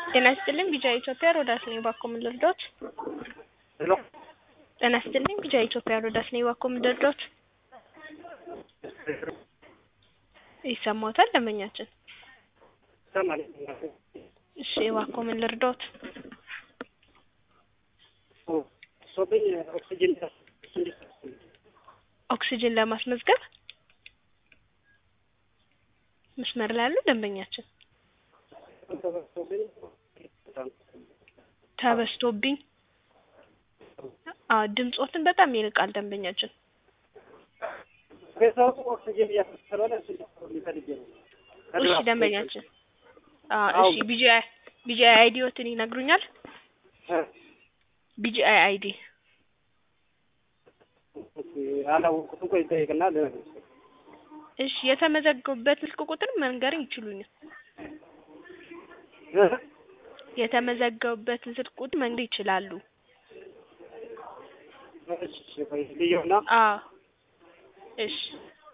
ጤና ይስጥልኝ ቢጃ ኢትዮጵያ ሮዳስ ነኝ ባኮ ምን ልርዳዎት? ሄሎ ጤና ይስጥልኝ ቢጃ ኢትዮጵያ ሮዳስ ነኝ ባኮ ምን ልርዳዎት? ይሰማዎታል ደንበኛችን? ይሰማል። እሺ ባኮ ምን ልርዳዎት? ሶብኝ ኦክሲጅን ኦክሲጅን ለማስመዝገብ መስመር ላይ ያሉ ደንበኛችን ተበስቶብኝ አዎ ድምጾትን በጣም ይርቃል ደንበኛችን ቤተሰቡ ኦክሲጅን እያስመሰለሆነ እሱ ሊፈልግ ነው። እሺ ደንበኛችን አዎ እሺ ቢጂአይ ቢጂአይ አይዲዎትን ይነግሩኛል ቢጂአይ አይዲ አላወቁትም። ቆይ ይጠይቅና እሺ የተመዘገቡበት ስልክ ቁጥር መንገር ይችሉኛል የተመዘገቡበትን ስልክ ቁጥር መንገር ይችላሉ ልየውና አዎ እሺ